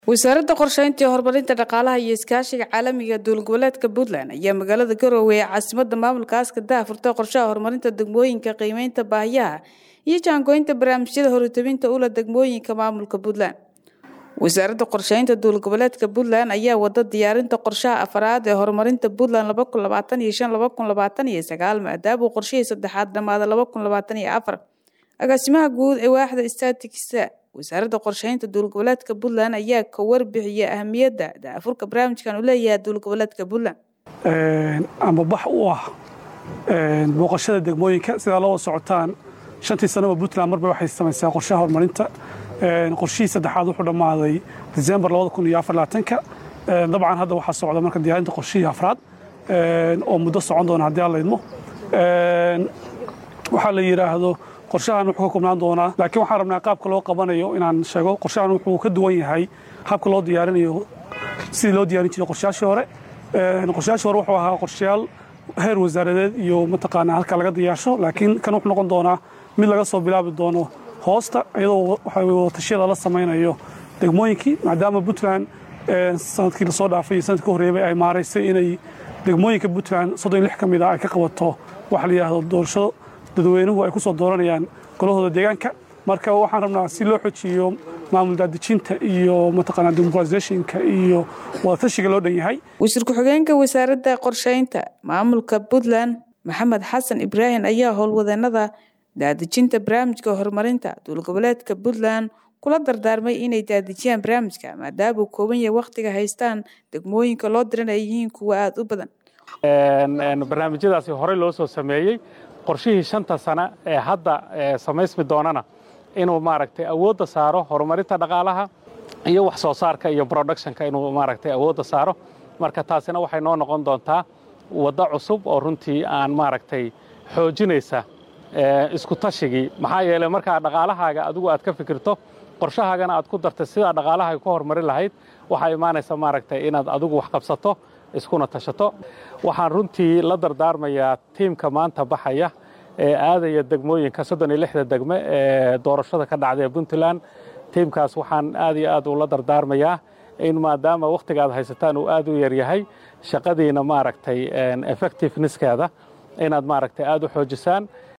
wasaaradda qorsheynta iyo horumarinta dhaqaalaha iyo iskaashiga caalamiga dowlad goboleedka puntland ayaa magaalada garowe ee caasimada maamulka askada furtay qorshaha horumarinta degmooyinka qiimeynta baahiyaha iyo jaangoynta barnaamijyada horutabinta ula degmooyinka maamulka puntland wasaaradda qorsheynta dowlad goboleedka puntland ayaa wada diyaarinta qorshaha afaraad ee horumarinta puntland maadaama uu qorshihii saddexaad dhammaada agaasimaha guud ee waaxda statiksa wasaaradda qorsheynta dowlad goboleedka puntland ayaa ka warbixiyay ahamiyadda daafurka barnaamijkan uu leeyahay dowlad goboleedka puntland ama bax u ah booqashada degmooyinka sidaa loo wada socotaan shantii sanaba puntland marba waxay samaysaa qorshaha horumarinta qorshihii saddexaad wuxuu dhammaaday disembar ka dabcan hadda waxaa socda marka diyaarinta qorshihii afraad oo muddo socon doona haddii aan laydmo waxaa la yidhaahdo qorshahan wuxuu ka koobnaan doonaa laakiin waxaan rabnaa qaabka loo qabanayo inaan sheego qorshahan wuxuu ka duwan yahay habka loo diyaarinayo sidii loo diyaarin jiray qorshayaashii hore qorshayaashii hore wuxuu ahaa qorshayaal heer wasaaradeed iyo mataqaanaa halka laga diyaarsho laakiin kan wuxuu noqon doonaa mid laga soo bilaabi doono hoosta iyadoo watashyada la samaynayo degmooyinkii maadaama puntland sanadkii lasoo dhaafay iyo sanadkii horreeyay ay maaraysay inay degmooyinka puntland soddon lix ka mid ah ay ka qabato waxa la yidhaahdo doorashado dadweynuhu ay ku soo dooranayaan golahooda deegaanka marka waxaan rabnaa si loo xojiyo maamul daadejinta iyo mataqaanaa dimuqratiseshinka iyo wadatashiga loo dhan yahay wasiir ku-xigeenka wasaaradda qorsheynta maamulka puntland maxamed xasan ibraahim ayaa howlwadeenada daadejinta barnaamijka horumarinta dowlad goboleedka puntland kula dardaarmay inay daadejiyaan barnaamijka maadaama uu kooban yahay wakhtiga haystaan degmooyinka loo diran ay yihiin kuwa aada u badan barnaamijyadaasi horey loo soo sameeyey qorshihii shanta sana ee hadda samaysmi doonana inuu maaragtay awoodda saaro horumarinta dhaqaalaha iyo wax soo saarka iyo productionka inuu maaragtay awoodda saaro marka taasina waxay noo noqon doontaa waddo cusub oo runtii aan maaragtay xoojinaysa isku tashigii maxaa yeeley markaa dhaqaalahaaga adigu aad ka fikirto qorshahaagana aad ku dartay sidaa dhaqaalahaaga ku horumarin lahayd waxaa imaanaysa maaragtay inaad adigu wax qabsato iskuna tashato waxaan runtii la dardaarmayaa tiimka maanta baxaya ee aadaya degmooyinka soddon iyo lixda degme ee doorashada ka dhacday ee puntland tiimkaas waxaan aad iyo aad ula dardaarmayaa in maadaama wakhtiga aad haysataan uu aad u yaryahay shaqadiina maaragtay effectiveneskeeda inaad maaragtay aad u xoojisaan